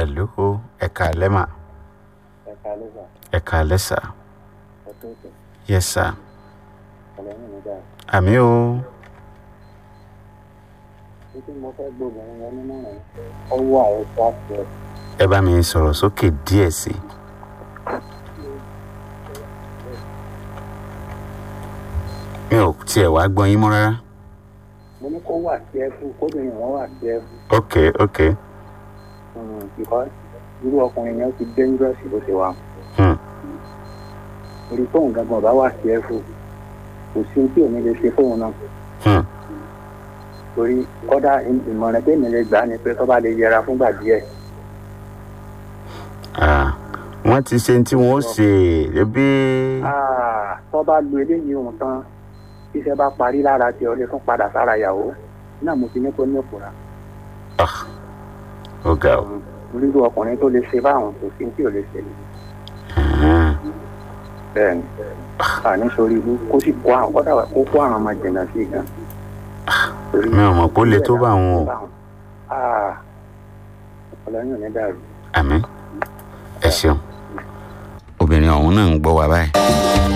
hello ẹ̀ka lẹ́mà ẹ̀ka lẹ́sà ẹ̀ka lẹ́sà ẹ̀tọ́ ìtọ́ yes sir ọ̀lẹ́yìn mi dáa. àmì o títí mo fẹ́ gbóbìnrin yẹn nínú rẹ̀ ọwọ́ àwọn pàṣẹ ẹ bá mi sọ̀rọ̀ sókè díẹ̀ sí i. mi ò tiẹ̀ wá gbọ́ yín mọ́ rárá. mo ní kó wà sí ẹfú kóbìnrin wọn wà sí ẹfú ok ok because irú ọkùnrin yẹn ti dangerous bó ṣe wà. hmm. orí fóun gangan ọba wà sí ẹfú kò sí ohun tí òun lè ṣe fóun náà Hmm. torí kọ́dà ìmọ̀ràn tèmi lè gbà ni pé tó bá lè yẹra fúngbà díẹ̀ Ah, wọ́n ti ṣe tí wọ́n ó ṣe ẹbí Ah, tó bá lu eléyìí òun tán tíṣẹ́ bá parí lára tí ọ lè tún padà sára ìyàwó náà mo ti ní kó ní ìfura. ó ga ọ. onírú ọkùnrin tó lè ṣe báwọn kò sí tí ò lè ṣe Ah, bẹ́ẹ̀ ni àní sórí ibú kó sì kó àwọn kọ́dà kó kó àwọn ọmọ jìnnà sí gan. Torí mi ò mọ̀ pé ó le tó bá wọn o Ah, ọlọ́yìn ò ní dàrú. àmì ẹ ṣeun obìnrin ọ̀hún náà ń gbọ́ wa báyìí.